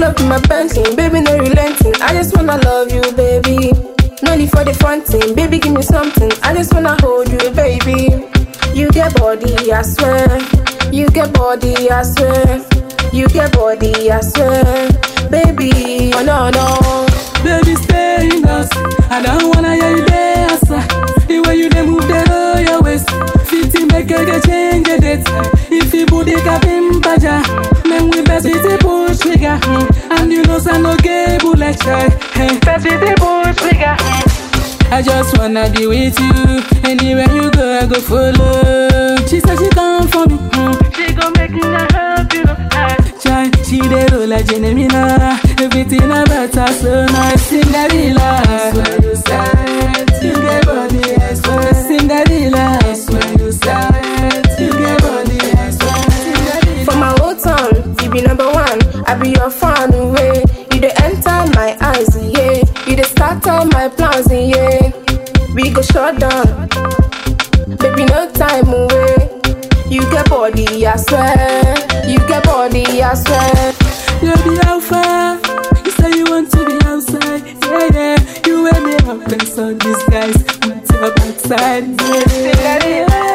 up in my Bentley, baby, no relenting. I just wanna love you, baby. No need for the fronting, baby, give me something. I just wanna hold you, baby. You get body, I swear. You get body, I swear. You get body, I swear. Baby, oh no, no. Baby, stay in us. I don't wanna hear you dance. The way you dey move the roll your waist. Fifty make you dey change the date. If you booty kapim paja, then we best fit the push trigger. Mm. And you know say no gay bullet try. Hey, best fit the push trigger. I just wanna be with you. Anywhere you go, I go follow. She said she come for me. Mm. She gon' make me help you. Try, she dey roll like Genemina. Everything about her so nice. Cinderella, I swear you said you get body. I swear Cinderella, I swear you said you get body. I swear Cinderella. For my whole town, you be number one. I be your fan away. You dey enter my eyes, yeah. You dey start all my plans, yeah. We go shut down, baby, no time away. You get body, I swear. You get body, I swear. You be alpha. You say you want to be outside. Yeah, yeah. You wear me up and so disguise. With your backside. Yeah.